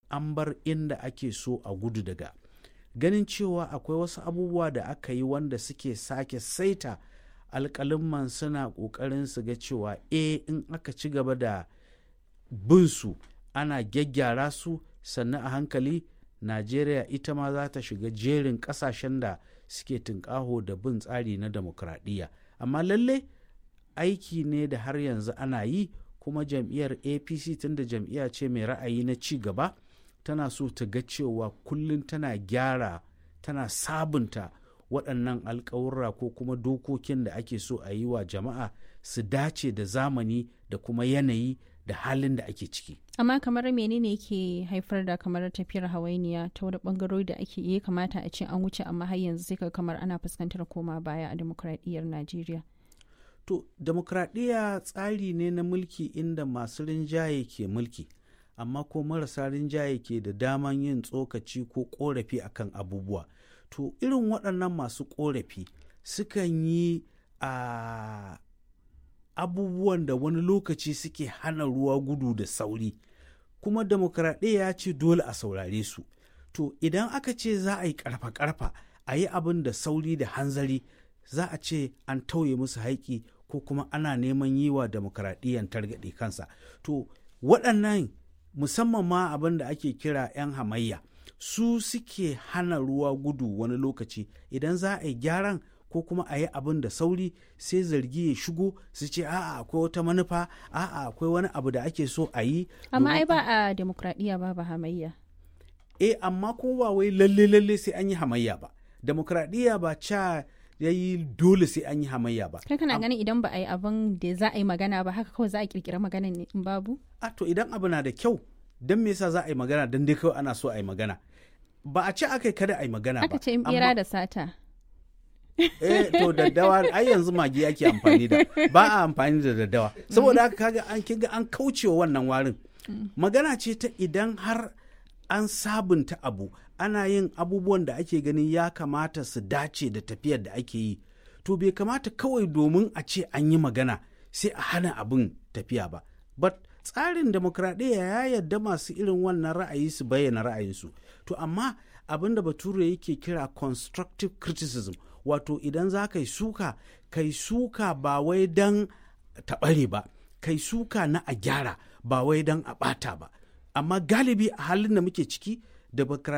an bar inda ake so a gudu daga ganin cewa akwai wasu abubuwa da aka yi wanda suke sake saita alƙalimman suna ƙoƙarin su ga cewa e in aka ci gaba da bin su ana gyaggyara su sannan a hankali najeriya ita ma za ta shiga jerin ƙasashen da suke tunƙaho da bin tsari na demokradiyya amma lalle aiki ne da har yanzu ana yi kuma jam'iyyar apc tunda jam'iyya ce mai ra'ayi na ci gaba tana so ta ga cewa kullum tana gyara tana sabunta waɗannan alkawurra ko kuma dokokin da ake so a yi wa jama'a su dace da zamani da kuma yanayi da halin da ake ciki. amma kamar menene ke haifar da kamar tafiyar hawainiya ta wani bangarori da ake iya kamata a ce an wuce amma har yanzu sai ka kamar ana fuskantar koma baya a demokradiyyar najeriya to demokradiyya tsari ne na mulki inda masu rinjaye ke mulki amma ko marasa rinjaye ke da daman yin tsokaci ko korafi akan abubuwa to irin waɗannan masu korafi sukan yi a abubuwan da wani lokaci suke hana ruwa gudu da sauri kuma demokradiyya ya ce dole a saurare su to idan aka ce za a yi karfa-karfa a yi abin da sauri da hanzari za a ce an tauye musu haiki ko kuma ana neman yi wa demokradiyyan targaɗe kansa to waɗannan musamman ma abin da ake kira 'yan hamayya su suke hana ruwa gudu wani lokaci idan za a yi gyaran ko kuma a yi abin da sauri sai zargi ya shigo su ce a'a akwai wata manufa a'a akwai wani abu da ake so a yi amma ai ba a demokradiyya ba ba hamayya eh amma kuma ba wai lalle lalle sai an yi hamayya ba demokradiyya ba ca ya yi dole sai an yi hamayya ba kai kana ganin idan ba a yi abin da za a yi magana ba haka kawai za a kirkira magana ne in babu a to idan abu na da kyau don me yasa za a yi magana don dai kawai ana so a yi magana ba a ce aka yi kada a yi magana ba aka ce in bera da sata eh to daddawa ai yanzu magi ake amfani da ba a amfani da daddawa saboda haka kaga an kiga an kaucewa wannan warin magana ce ta idan har an sabunta abu ana yin abubuwan da ake ganin ya kamata su dace da tafiyar da ake yi to bai kamata kawai domin a ce an yi magana sai a hana abin tafiya ba but tsarin demokradiyya ya yarda masu irin wannan ra'ayi su bayyana ra'ayinsu to amma abin da bature yake kira constructive criticism wato idan za ka yi suka kai suka ba wai don taɓare ba kai suka na a gyara ba wai don a ɓata ba amma galibi a halin da muke ciki da